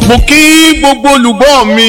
mo kí gbogbo olùgbọ́ mi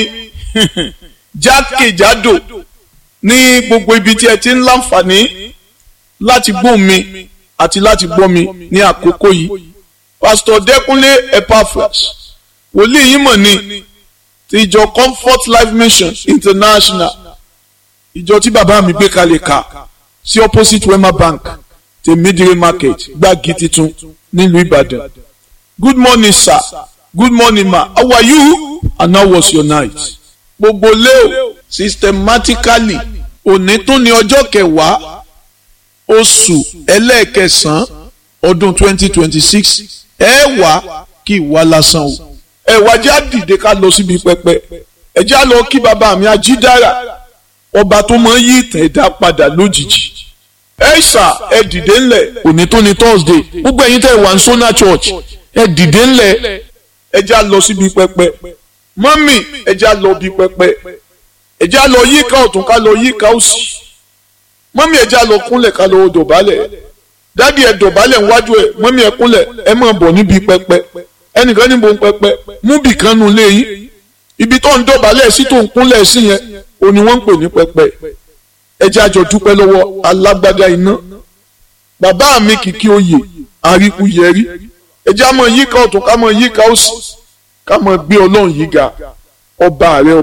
jákèjádò ní gbogbo ibi tí ẹ ti ń láǹfààní láti gbọ́ mi àti láti gbọ́ mi ní àkókò yìí pásítọ̀ dẹ́kunlé epaphras wòlíì yìí mọ̀ ní ti ìjọ comfort life mission international ìjọ tí bàbá mi gbé kalẹ̀ ká sí opposite wema bank tèmídìrí market gbági titun nílùú ìbàdàn good morning sir good morning ma how are you and how was your night gbogbo leo systematically òní tó ní ọjọ́ kẹwàá oṣù ẹlẹ́ẹ̀kẹsàn-án ọdún twenty twenty six ẹ wá kí ìwà lásán o ẹ wá já dìde ká lọ síbi pẹpẹ ẹ já lọ kí bàbá mi ajídára ọba tó máa ń yí ìtàn ẹ̀dá padà lójijì ẹ ṣà ẹ dìde ńlẹ̀ òní tó ní thursday gbogbo ẹ̀yin tẹ́ wà ní sona church ẹ dìde ńlẹ̀ ẹ já lọ síbi pẹpẹ mọ́mì ẹ já lọ bí pẹpẹ ẹ já lọ yíká ọ̀tún ká lọ yíká òsì mọ́mì ẹ já lọ kúnlẹ̀ ká lọ dọ̀bálẹ̀ dádì ẹ dọ̀bálẹ̀ níwájú ẹ mọ́mì ẹ kúnlẹ̀ ẹ máa bọ̀ níbi pẹpẹ ẹnìkan níbo ń pẹpẹ mú bì kan nu lé yín ibi tó ń dọ̀bálẹ̀ sí tó ń kúnlẹ̀ sí yẹn òní wọ́n ń pè ní pẹpẹ ẹ jẹ́ àjọ dúpẹ́ lọ́wọ́ alágbádá iná bàbá mi kìkì oyè àríkú yẹrí ẹ jẹ́ àmọ́ yíká ọ̀tún ká mọ́ yíká òsì ká mọ́ gbé ọlọ́run yìí ga ọba rẹ